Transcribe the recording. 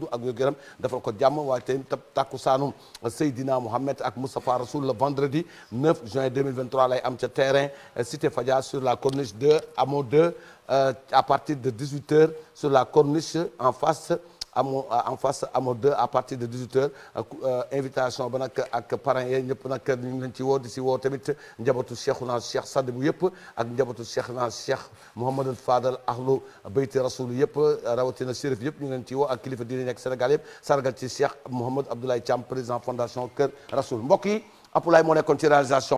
ak wér-gu-yaram defal ko jàmm waaye tey tab takku saanu Seydina Mohamed ak Moustapha Rasoul le vendredi 9 juin 2023 lay am ca terrain Cité Fadia sur la corniche 2 Hamo 2 à partir de 18 heures sur la corniche en face amo en face amo 2 à partir de 18 heures invitation ba nag ak parents yi ñëpp nag ñu ngi leen ci woo di si woo tamit njabootu Cheikhouna Cheikh Sadibou yëpp ak njabootu Cheikhna Cheikh Mouhamadul Fadal ahlu bayti rasoul yëpp rawatina shérif yëpp ñu ngi leen ci woo ak kilifa diine nekk Sénégal yëpp sargal ci Cheikh Mouhamad Abdoulaye Thiam président fondation Kër Rasoul mbokk yi Apulaay moo nekkoon ci réalisation